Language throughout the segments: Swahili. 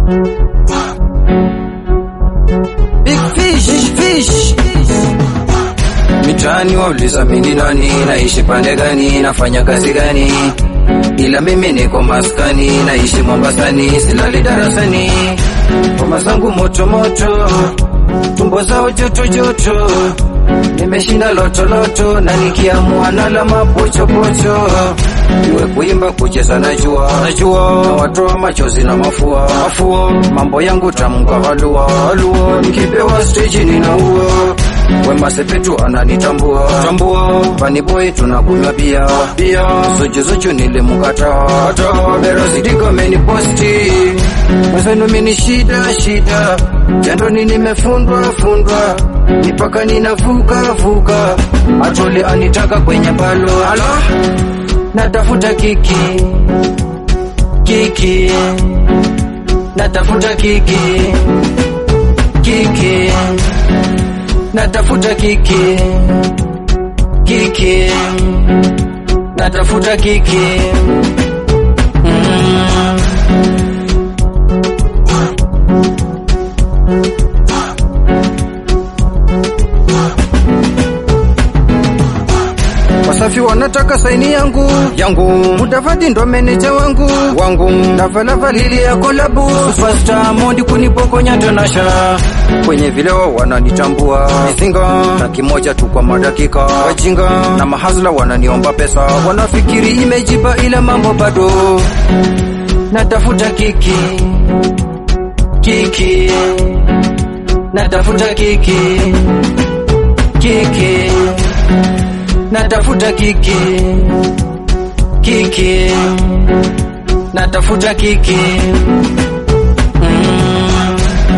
Big fish, fish. Mitaani wauliza mimi nani, naishi pande gani, nafanya kazi gani, ila mimi niko maskani, naishi Mombasani, silali darasani, ngoma zangu moto moto, tumbo zao joto joto, nimeshinda loto loto, na nikiamua nala mapocho pocho, iwe kuimba kucheza najua, najua, na watoa machozi na mafua, mafua, mambo yangu tamka halua, halua, nikipewa stage ninaua Wema Sepetu ananitambua tambua, Fani Boy tunakunywa bia bia, Zuchu Zuchu nilimkata hata Bero Sidiko ameniposti mwenzenu, mimi shida shida, jandoni nimefundwa fundwa, mipaka ninavuka vuka, Atoli anitaka kwenye balo alo, natafuta kiki kiki, natafuta kiki kiki natafuta kiki kiki natafuta kiki mm. Wasafi wanataka saini yangu yangu, Mudavadi ndo meneja wangu wangu, Lavalavali ya kolabu Superstar Mondi kunipokonya tanasha, kwenye vileo wananitambua mizinga na kimoja tu kwa madakika, wajinga na mahazla wananiomba pesa, wanafikiri imejiba ila mambo bado, natafuta kiki kiki, natafuta kiki kiki natafuta kiki kiki natafuta kiki mm.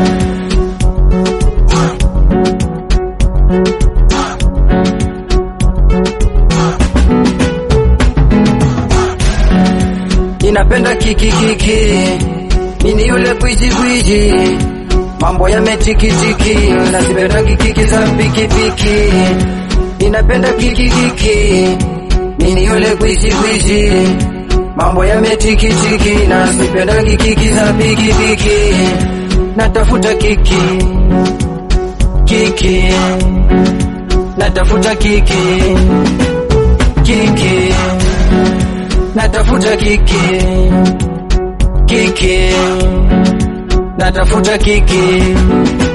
Ninapenda kiki kiki, mini yule gwiji gwiji, mambo yametikitiki, nazipenda kiki za pikipiki ninapenda kiki kiki, mini yule kwishi kwishi, mambo yametikitiki, na sipenda kiki za piki piki, natafuta kiki kiki, natafuta kiki kiki, natafuta kiki kiki, natafuta kiki